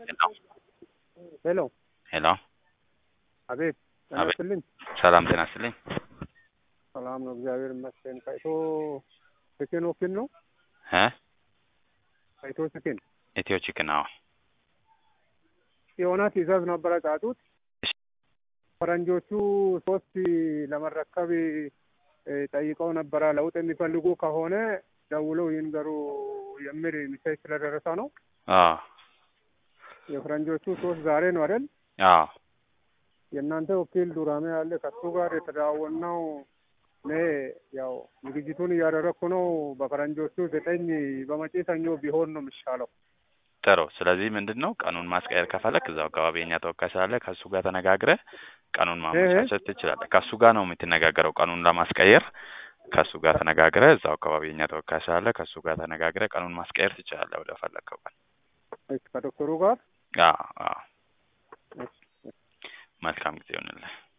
ሄሎ ሄሎ አቤት ጤና አቤት። ይስጥልኝ። ሰላም ጤና ይስጥልኝ። ሰላም ነው፣ እግዚአብሔር ይመስገን። ከኢቶ ቺክን ወኪል ነው? እ ከኢቶ ቺክን ኢትዮ ቺክን አዎ። የሆነ ትዕዛዝ ነበረ ጫጩት እሺ። ፈረንጆቹ ሶስት ለመረከብ እ ጠይቀው ነበረ። ለውጥ የሚፈልጉ ከሆነ ደውለው ይንገሩ የሚል ሚሴጅ ስለደረሰ ነው። አዎ የፈረንጆቹ ሶስት ዛሬ ነው አይደል? አዎ የእናንተ ወኪል ዱራሜ ያለ ከሱ ጋር የተደዋወልነው እኔ ያው ዝግጅቱን እያደረግኩ ነው። በፈረንጆቹ ዘጠኝ በመጪ ሰኞ ቢሆን ነው የሚሻለው። ጥሩ። ስለዚህ ምንድን ነው ቀኑን ማስቀየር ከፈለክ እዛው አካባቢ የኛ ተወካይ ስላለ ከእሱ ጋር ተነጋግረህ ቀኑን ማመቻቸት ትችላለህ። ከእሱ ጋር ነው የምትነጋገረው ቀኑን ለማስቀየር ከእሱ ጋር ተነጋግረህ እዛው አካባቢ የኛ ተወካይ ስላለ ከእሱ ጋር ተነጋግረህ ቀኑን ማስቀየር ትችላለህ ወደ ፈለግከው ቀን። እሺ፣ ከዶክተሩ ጋር አዎ አዎ። መልካም ጊዜ ይሆንልህ።